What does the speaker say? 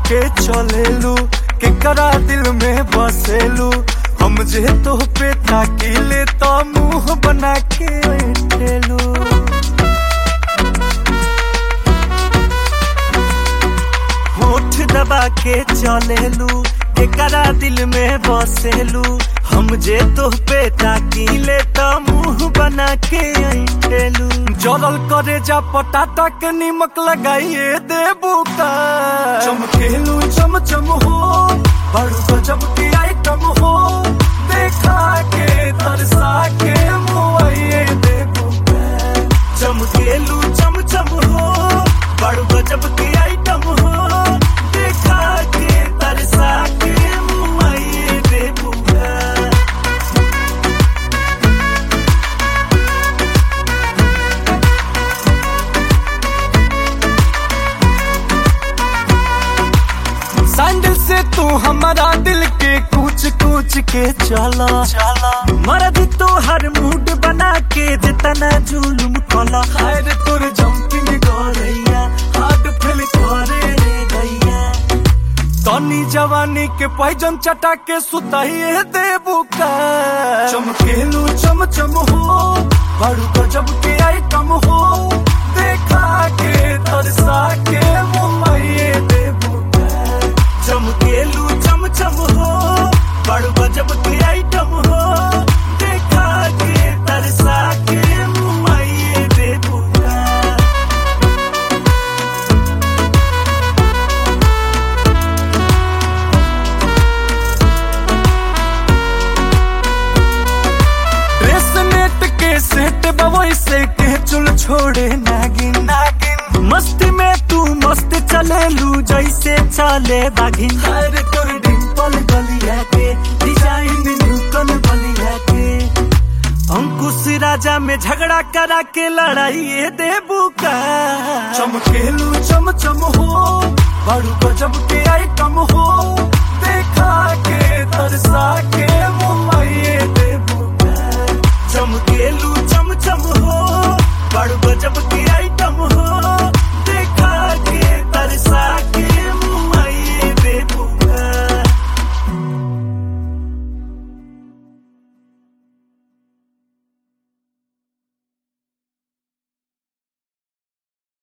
के चलेलू केकरा दिल में बसेलू हम जे तो पे ताकीले तो मुंह बना के बैठेलू होठ दबा के चलेलू केकरा दिल में बसेलू हम जे तो पे ताकीले तो मुंह बना के ऐठेलू जलल करे जा पटाटा के निमक लगाइए देबू का चमकेलू चम चम हो बड़ू गजब की आइटम हो देखा के तरसा के मुआइए देबू का चमकेलू चम चम हो बड़ू गजब की आइटम हो देखा के तरसा के मुआइए देबू का सैंडल से तू हमारा दिल के कूच कूच के चला चला मर्द तो हर मूड बना के जितना जुलुम कला खैर तोर जंपिंग गोरैया हार्ट फेल करे रे गैया तनी जवानी के पैजन चटा के सुताइए देबू का चमकेलू चम चम हो बड़ू गजब के आइटम हो देखा के तरसा के मुंबई देबू का चमकेलू चम चम हो बड़ू गजब के आइटम हो देखा के तरसा के मुंबई देबू का ड्रेस नेट के सेट बवई से के चुल छोड़े नागिन नागिन मस्ती में तू मस्त चले लू जैसे चले बागिन हर तोर डिंपल गलिया के डिजाइन न्यूटन गलिया के अंकुश राजा में झगड़ा करा के लड़ाई देबू का चमकेलू चम चम हो बड़ू गजब के